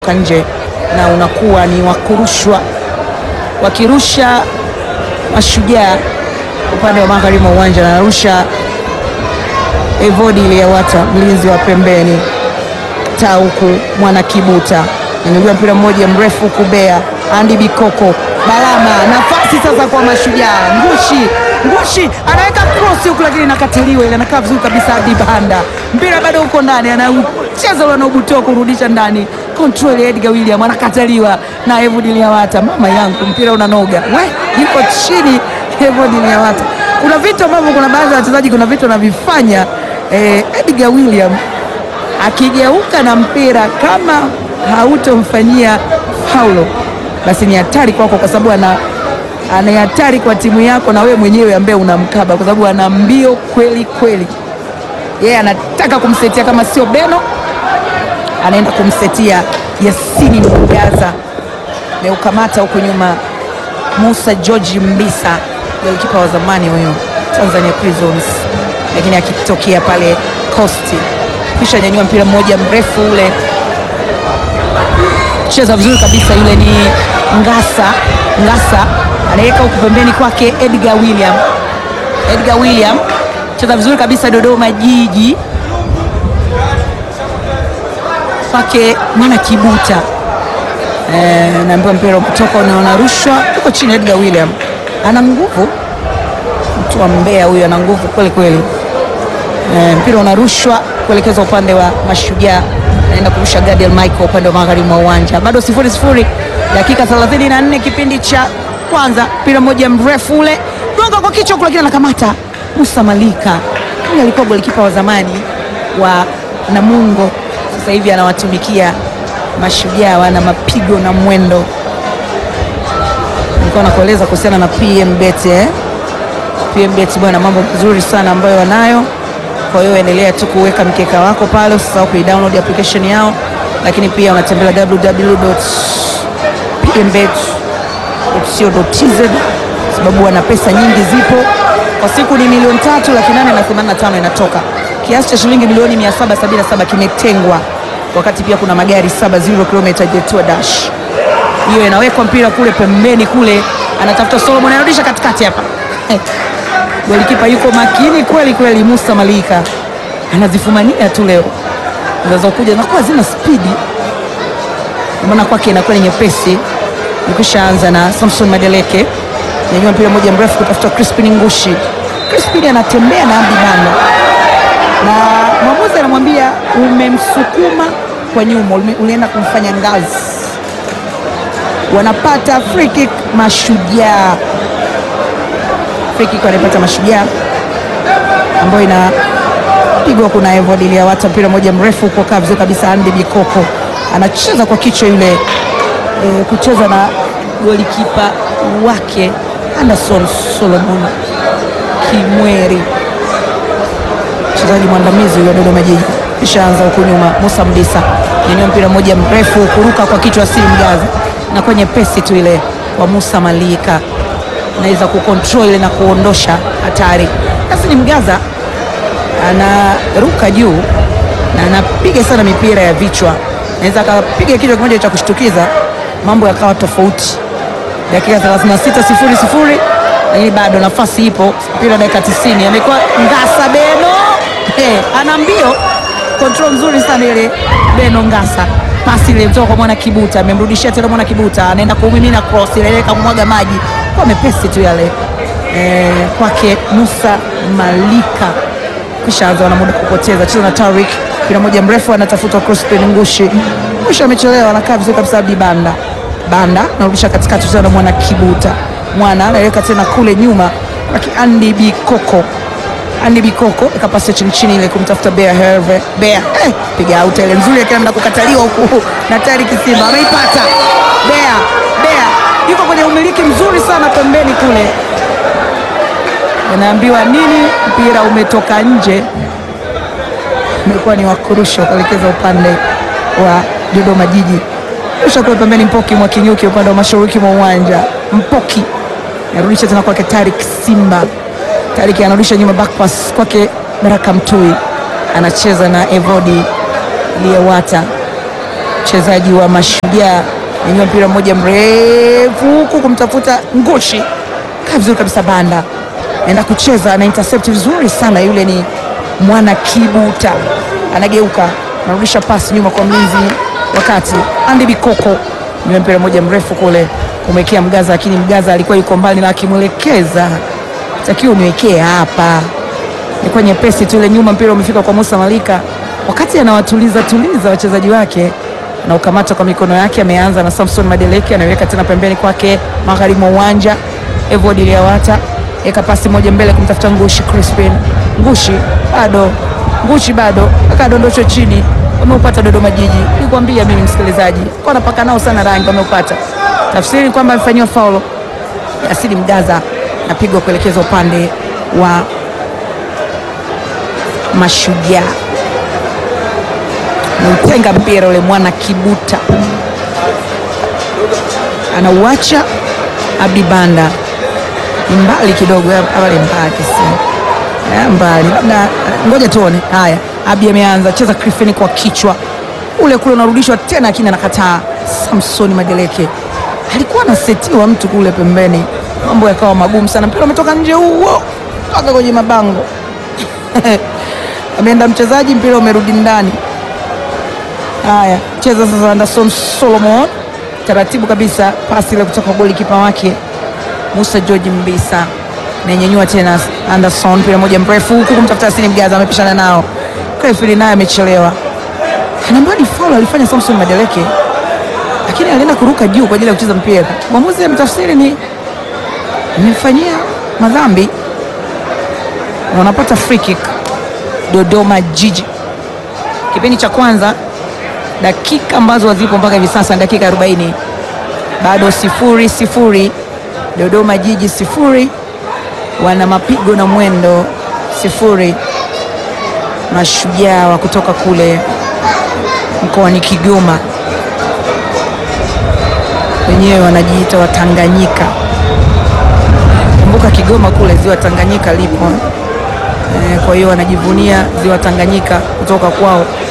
nje na unakuwa ni wakurushwa wakirusha Mashujaa upande wa magharibi mwa uwanja, na anarusha Evodi Liyawata, mlinzi wa pembeni, Tauku Mwana Kibuta inajua mpira mmoja mrefu kubea Andi Bikoko Balama, nafasi sasa kwa Mashujaa. Ngushi Ngushi anaweka cross huku, lakini inakataliwa ile, anakaa vizuri kabisa. Adi Banda mpira bado uko ndani, anacheza ule anaobutoa kurudisha ndani, control ya Edgar William anakataliwa na Evodi Liyawata. Mama yangu mpira unanoga, we yuko chini Evodi Liyawata. Kuna vitu ambavyo kuna baadhi ya wachezaji, kuna vitu wanavifanya eh, Edgar William akigeuka na mpira kama hautomfanyia faulo basi ni hatari kwako, kwa sababu ana ana hatari kwa timu yako na wewe mwenyewe ambaye unamkaba, kwa sababu ana mbio kweli kweli. Yeye anataka kumsetia, kama sio Beno anaenda kumsetia Yasini Mgaza. Meukamata huku nyuma Musa George Mbisa, golikipa wa zamani huyo Tanzania Prisons, lakini akitokea pale Coast, kisha nyanyua mpira mmoja mrefu ule cheza vizuri kabisa, yule ni Ngasa. Ngasa anaweka huku pembeni kwake Edgar William. Edgar William cheza vizuri kabisa, Dodoma Jiji kwake Mwana Kibuta. E, naambiwa mpira kutoka unarushwa uko chini. Edgar William ana nguvu, mtu wa Mbeya huyu ana nguvu kweli kweli. E, mpira unarushwa kuelekeza upande wa Mashujaa naenda kurusha Gadiel Michael upande wa magharibi mwa uwanja. Bado sifuri sifuri, dakika 34 kipindi cha kwanza. Mpira mmoja mrefu ule gonga kwa kichwa, lakini anakamata Musa Malika. Huyu alikuwa golikipa wa zamani wa Namungo, sasa hivi anawatumikia Mashujaa, wana mapigo na mwendo. Nilikuwa nakueleza kuhusiana na PMBet eh? PMBet bwana, mambo mazuri sana ambayo wanayo kwa hiyo endelea tu kuweka mkeka wako pale, usisahau kuidownload application yao, lakini pia unatembelea www.pmbet.co.tz sababu wana pesa nyingi zipo. Kwa siku ni milioni tatu laki nane na themanini na tano inatoka, kiasi cha shilingi milioni 777 kimetengwa, wakati pia kuna magari saba zero kilomita Jetua Dash. Hiyo inawekwa mpira kule pembeni kule, anatafuta Solomon, anarudisha katikati hapa Golikipa yuko makini kweli kweli. Musa Malika anazifumania tu leo, zinazokuja zinakuwa zina spidi, maana kwake inakuwa ni nyepesi. Nikisha anza na Samson Madeleke, nyanyua mpira mmoja mrefu kutafuta Crispin Ngushi. Crispin anatembea na Abdi Banda na mwamuzi anamwambia umemsukuma kwa nyuma, ulienda kumfanya ngazi. Wanapata free kick Mashujaa anaipata Mashujaa ambayo inapigwa. Kuna Evodi Liyawata, mpira moja mrefu uko kaa vizuri kabisa. Andi Bikoko anacheza kwa kichwa yule, e, kucheza na golikipa wake Anderson Solomon Kimweri, mchezaji mwandamizi wa Dodoma Jiji. Ishaanza huku nyuma, Musa Mdisa nyanyua mpira mmoja mrefu kuruka kwa kichwa, Asili Mgaza na kwenye pesi tu ile kwa Musa Malika naweza kukontrol ile na kuondosha hatari. Asili Mgaza anaruka juu na anapiga sana mipira ya vichwa, naweza akapiga kichwa kimoja cha kushtukiza, mambo yakawa tofauti. Dakika 36 sifuri sifuri, lakini bado nafasi ipo. Mpira dakika 90, amekuwa Ngasa Beno hey, ana mbio, control nzuri sana ile Beno Ngasa pasi ile kutoka kwa Mwana Kibuta, amemrudishia tena Mwana Kibuta, anaenda kumimina cross ile kumwaga maji kwa mepesi tu yale e, kwake Musa Malika. Kisha anza na muda kupoteza, cheza na Tarik, mpira moja mrefu anatafuta Crispin Ngushi. Ngushi amechelewa, anakaa vizuri kabisa. Abdi Banda Banda narudisha katikati, cheza na Mwana Kibuta, Mwana anaweka tena kule nyuma kwake Andi Bikoko Andi Bikoko ikapasa chini chini ile kumtafuta Bea Herve Bea, eh, piga out ile nzuri, akaenda kukataliwa huku na Tarik Simba ameipata Bea Bea yuko kwenye umiliki mzuri sana pembeni kule, anaambiwa nini? Mpira umetoka nje, umekuwa ni wakurusha kuelekeza upande wa Dodoma Jiji. Rusha kule pembeni, Mpoki mwa Kinyuki upande wa mashariki mwa uwanja. Mpoki narudisha tena kwake Tarik Simba. Tarik anarudisha nyuma, back pass kwake Baraka Mtui, anacheza na Evodi Liyawata wachezaji wa Mashujaa, nyanyua mpira mmoja mrefu huku kumtafuta Ngushi, kaa vizuri kabisa, Banda naenda kucheza na intercept vizuri sana, yule ni mwana Kibuta, anageuka anarudisha pasi nyuma kwa mlinzi, wakati Andy Bikoko nyuma mpira mmoja mrefu kule kumwekea Mgaza, lakini Mgaza alikuwa yuko mbali na akimwelekeza, takiwa uniwekee hapa ilikuwa nyepesi tu ile nyuma, mpira umefika kwa Musa Malika, wakati anawatuliza tuliza wachezaji wake, anaukamata kwa mikono yake. Ameanza na Samson Madeleke, anaweka tena pembeni kwake magharibi mwa uwanja. Evod Liawata eka pasi moja mbele kumtafuta Ngushi Crispin, Ngushi bado, Ngushi bado akadondoshwa chini. Wameupata Dodoma Jiji, nilikwambia mimi msikilizaji, kwa napaka nao sana rangi, wameupata. Tafsiri ni kwamba amefanyiwa faulo. Asili Mgaza napigwa kuelekeza upande wa Mashujaa nautenga mpira ule mwana Kibuta anauacha Abdi Banda, ni mbali kidogo awale mbali si mbali, labda ngoja tuone. Haya, Abdi ameanza cheza Griffin kwa kichwa ule kule unarudishwa tena, lakini anakataa. Samsoni Madeleke alikuwa anasetiwa mtu kule pembeni, mambo yakawa magumu sana, mpira umetoka nje huo mpaka kwenye mabango ameenda mchezaji, mpira umerudi ndani. Haya, cheza sasa Anderson Solomon, taratibu kabisa, pasi ile kutoka goli kipa wake Musa George Mbisa, nainyanyua tena Anderson, mpira moja mrefu huku kumtafuta Asini Mgaza, amepishana nao Krefili, naye amechelewa, anaambiwa ni foul alifanya Samson Madeleke, lakini alienda kuruka juu kwa ajili ya kucheza mpira. Mwamuzi amtafsiri ni amemfanyia madhambi na wanapata free kick Dodoma Jiji. Kipindi cha kwanza, dakika ambazo hazipo mpaka hivi sasa, dakika 40, bado sifuri sifuri, Dodoma Jiji sifuri, wana mapigo na mwendo sifuri. Mashujaa wa kutoka kule mkoani Kigoma, wenyewe wanajiita Watanganyika. Kumbuka Kigoma kule ziwa Tanganyika lipo kwa hiyo wanajivunia ziwa Tanganyika kutoka kwao.